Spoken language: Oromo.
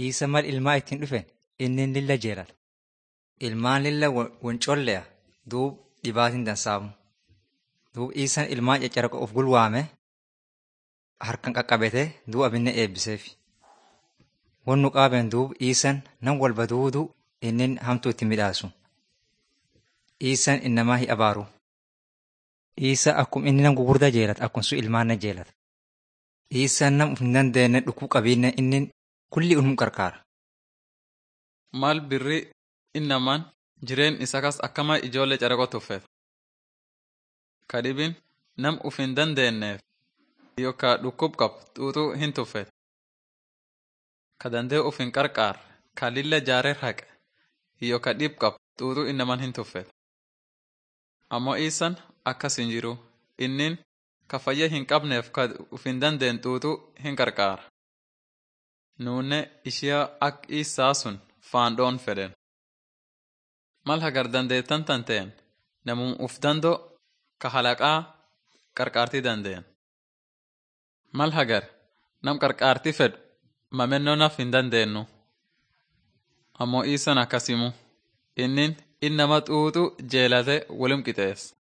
Isa mal ilmaa ittiin dhufen inni lilla jeelata. Ilmaan lilla won colleya duub dhibaatiin dansaamu. Duub isan ilmaan caccaraqa of gulwaame harkan qaqqabete duub abinne eebbiseef. Won nu qaaben duub isan nan walba duudu inni hamtuu itti midhaasu. Isan innamaa hi abaaru. Isa akkum inni nam gugurdaa jeelata akkum sun ilmaan na jeelata. Isan nam uf hin dandeenye dhukuu qabiinne inni kulli unum qarqaara. Maal birri innamaan jireen isa kas akkama ijoollee caraqoo tuffet. Kadhibin nam uf hin dandeenyeef yookaan dhukkub qabu xuuxuu hin tuffet. Ka dandee uf hin qarqaar ka lilla jaareer haqe yookaan dhib qabu xuuxuu innamaan hin tuffet. Ammoo isan akkas hin jiru innin ka fayya hin qabneef ka uf hin dandeen xuuxuu hin qarqaara. Nuunne ishiyaa ak isaa sun faandhoon fedhen. Mal hagar dandeettan tan ta'en namum uf dando ka halaqaa qarqaartii dandeen. Mal hagar nam qarqaartii fedhu mamennoo naf hin dandeenyu. Ammoo isan akkasimu innin innama xuuxu jeelate wolim qixeessa.